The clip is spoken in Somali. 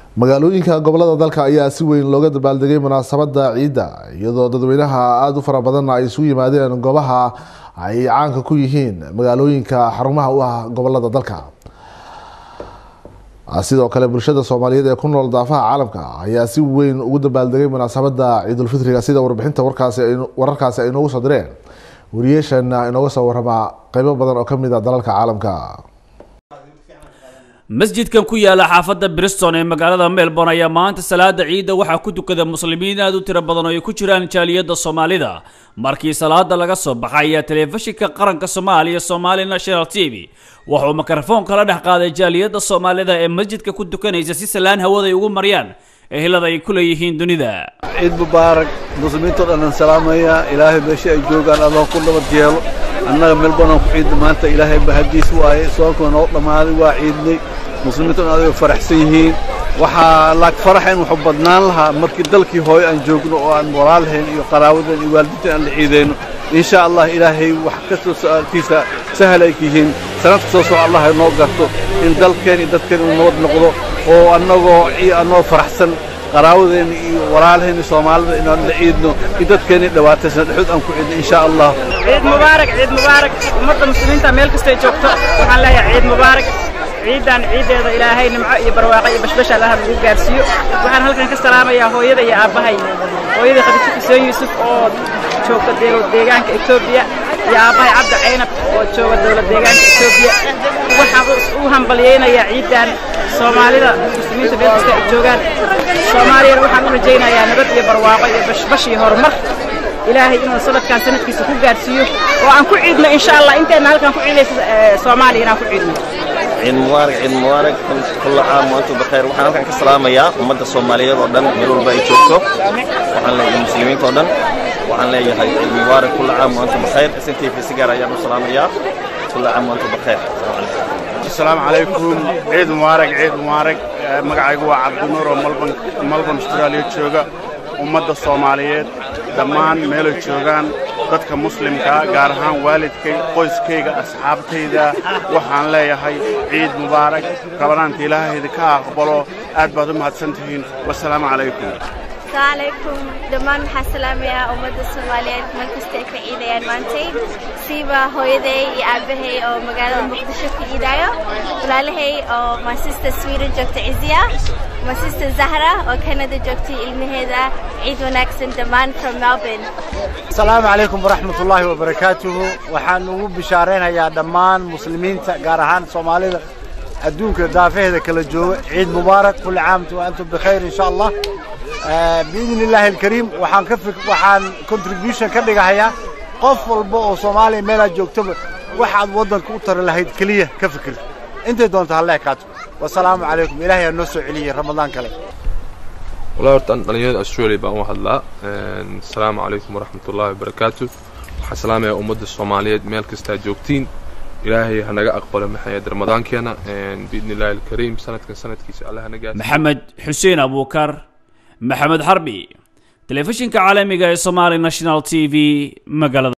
magaalooyinka gobolada dalka ayaa si weyn looga dabaaldegay munaasabada ciidda iyadoo dadweynaha aada u fara badanna ay isugu yimaadeen goobaha ay caanka ku yihiin magaalooyinka xarumaha u ah gobolada dalka sidoo kale bulshada soomaaliyeed ee ku nool daafaha caalamka ayaa si weyn ugu dabaaldegay munaasabada ciidulfitriga sida warbixinta wararkaasi ay inoogu soo direen wariyeeshana inooga soo waramaa qeybo badan oo kamid a dalalka caalamka masjidkan ku yaala xaafadda briston ee magaalada melbourne ayaa maanta salaada ciidda waxaa ku tukada muslimiin aada u tiro badan oo ay ku jiraan jaaliyadda soomaalida markii salaada laga soo baxay ayaa telefishinka qaranka soomaaliya somali national t v wuxuu mikrofoon kala dhex qaaday jaaliyadda soomaalida ee masjidka ku tukanaysa si salaan hawaday ugu maryaan ehelada ay ku leeyihiin dunida ciid mubaarak muslimiintao dhan aan salaamaya ilaahay meesha ay joogaan allah ku nabad yeelo annaga melbourne aan ku ciidna maanta ilaahay bahadiis waaye soonkuna noo dhammaaday waa ciidnay muslimiinta dhan aday faraxsan yihiin waxaa laag faraxayn wuxuu badnaan lahaa markii dalkii hooyo aan joogno oo aan walaalhayn iyo qaraabadan iyo waalidiintan aan la ciidayno insha allah ilaahay wax kastoo su'aalkiisa sahal ay yihiin sanadka soo soco allah inoo garto in dalkeen iyo dadkeen uu nabad noqdo oo annagoo annoo faraxsan qaraabadeena iyo walaalahayna soomaalida inaan la ciidno iyo dadkeena dhawaataysan dhexood aan ku ciidno insha allah ciid mubaarak ciid mubaarak ummadda muslimiinta meel kastay joogto waxaan leeyahay ciid mubaarak ciidan ciideeda ilaahay nimco iyo barwaaqo iyo bashbash allaha lagu gaarsiiyo waxaan halkan ka salaamayaa hooyada iyo aabbahay hooyada khadiijo xuseen yuusuf oo joogta deegaanka etoobiya iyo aabbahay cabdi caynab oo jooga dowlad deegaanka etoobiya waxaan u hambalyaynayaa ciidan soomaalida muslimiinta meel kasta ay joogaan soomaaliyana waxaan u rajaynayaa nabad iyo barwaaqo iyo bashbash iyo horumar ilaahay inuu sanadkan sanadkiisa ku gaarsiiyo oo aan ku ciidno insha allah intayna halkan ku ciidaysa soomaaliya inaan ku ciidno ciid mubaarak ciid mubaarak kulla caam waantum bakheer waxaan halkan ka salaamayaa ummadda soomaaliyeed oo dhan meel walba ay joogto waxaan leeyahay muslimiinta oo dhan waxaan leeyahay ciid mubaarak kulla caam waantum bakheer s n t v si gaar ayaan u salaamayaa kulla caam waantum bakheer asalaamu calaykum ciid mubaarak ciid mubaarak magacaygu waa cabdinuur oo malban malban austraaliya jooga ummadda soomaaliyeed dhammaan meelay joogaan dadka muslimkaa gaar ahaan waalidkay qoyskayga asxaabtayda waxaan leeyahay ciid mubaarak rabanaanta ilaahayda ka aqbalo aad baad u mahadsan tihiin wasalaamu calaykum alaykum dhammaan waxaa salaamayaa ummadda soomaaliyeed meel kasta ay ka ciidayaan maantay siiba hooyaday iyo aabbahay oo magaalada muqdisho ka ciidaayo walaalahay oo my sister sweden joogta ciziya my sister zahra oo canada joogtay ilmaheeda ciid wanaagsan dhammaan from melbourne asalaamu calaykum waraxmat ullaahi wabarakaatuhu waxaan ugu bishaaraynayaa dhammaan muslimiinta gaar ahaan soomaalida adduunka daafaheeda kala jooga ciid mubaarak kulli caamtu wa antum bikhayr insha allah biidni illaahi alkariim waxaan ka waxaan contribution ka dhigahayaa qof walba oo soomaaliya meelaad joogtaba waxaad waddanka u tari lahayd keliya ka fikir intay doonto ha leekaato wasalaamu calaykum ilaahay aa noo soo celiyey ramadaan kale والله horta aan dhalinyarada australia baan u hadlaa asalaamu calaykum waraxmat ullahi wabarakaatu waxaan salaamayaa ummadda soomaaliyeed meel kastaa joogtiin ilaahay hanaga aqbalo maxayd ramadaankeena biidni illaahi alkariim sanadkan sanadkiisa allah hana gaarsiiyo maxamed xuseen abuukar maxamed xarbi telefishinka caalamiga ee somali national t v magaalada